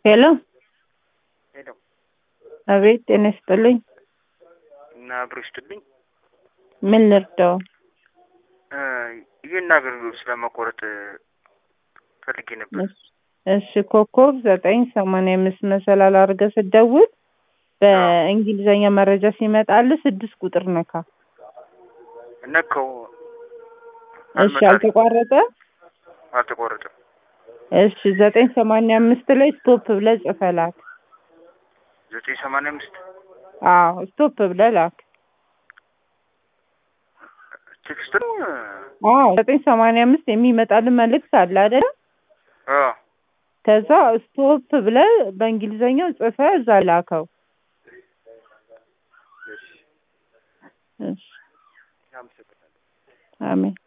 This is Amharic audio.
ሄሎ ሄሎ አቤት ጤና ይስጥልኝ እና አብሮ ይስጥልኝ። ምን ልርዳው እ ይህን አገልግሎት ስለመቆረጥ ፈልጌ ነበር። እሺ እሺ ኮከብ ዘጠኝ ሰማንያ አምስት መሰላል አድርገህ ስትደውል በእንግሊዘኛ መረጃ ሲመጣልህ ስድስት ቁጥር ነካ ነካው። እሺ አልተቋረጠ አልተቆረጠም። እሺ ዘጠኝ ሰማንያ አምስት ላይ ስቶፕ ብለህ ጽፈህ ላክ ዘጠኝ ሰማንያ አምስት አዎ ስቶፕ ብለህ ላክ ቴክስት ነው። አዎ ዘጠኝ ሰማንያ አምስት የሚመጣልህ መልእክት አለ አይደለ አ ከዛ ስቶፕ ብለህ በእንግሊዘኛው ጽፈህ እዛ ላከው እሺ እሺ አመሰግናለሁ። አሜን